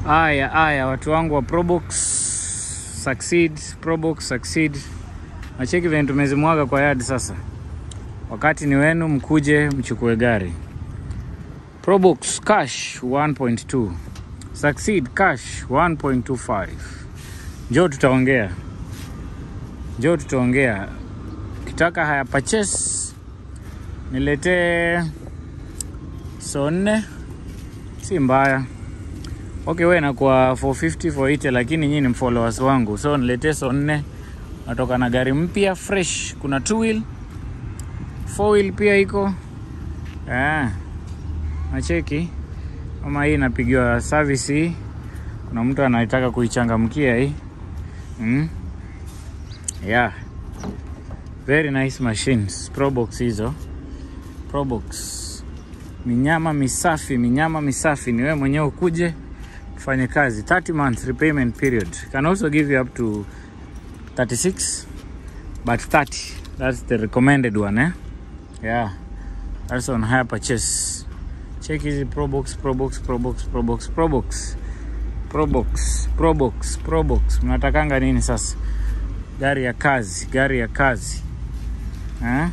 Aya, aya, watu wangu wa Probox succeed, Probox succeed. Nacheki venye tumezimwaga kwa yard sasa. Wakati ni wenu, mkuje mchukue gari. Probox cash 1.2. Succeed cash 1.25. Njoo tutaongea. Njoo tutaongea. Ukitaka haya purchase niletee so nne, si mbaya. Okay, we nakuwa 450 480, lakini nyinyi ni followers wangu, so niletee so nne. Natoka na gari mpya fresh, kuna two wheel, four wheel pia iko eh, nacheki kama hii inapigiwa service hii. Kuna mtu anataka kuichangamkia hii mm. Yeah, very nice machines Probox hizo Probox minyama misafi, minyama misafi. Ni wewe mwenyewe ukuje ufanye kazi. 30 months repayment period can also give you up to 36 but 30 that's the recommended one eh? Yeah, that's on hire purchase. Check hizi Probox, Probox, Probox, Probox, Probox, Probox, Probox, Probox. Mnatakanga nini sasa? Gari ya kazi, gari ya kazi eh?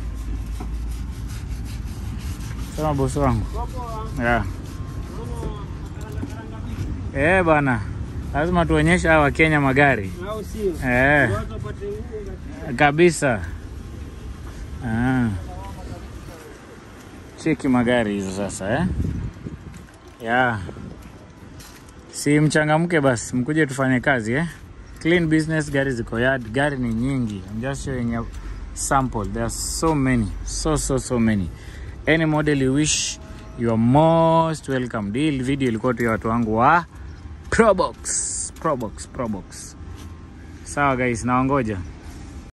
Sema bosi wangu yeah. Eh bana, lazima tuonyeshe hawa Wakenya magari au sio? eh, Watu wapate nguvu. kabisa ah. Cheki magari hizo sasa eh? Yeah. Si mchangamke basi, mkuje tufanye kazi eh? Clean business, gari ziko yard, gari ni nyingi. I'm just showing a sample. There are so many, so so so many. Any model you wish, you are most welcome. Hii video ilikuwa tu ya watu wangu wa Probox, Probox, Probox. Sawa guys, nawangoja.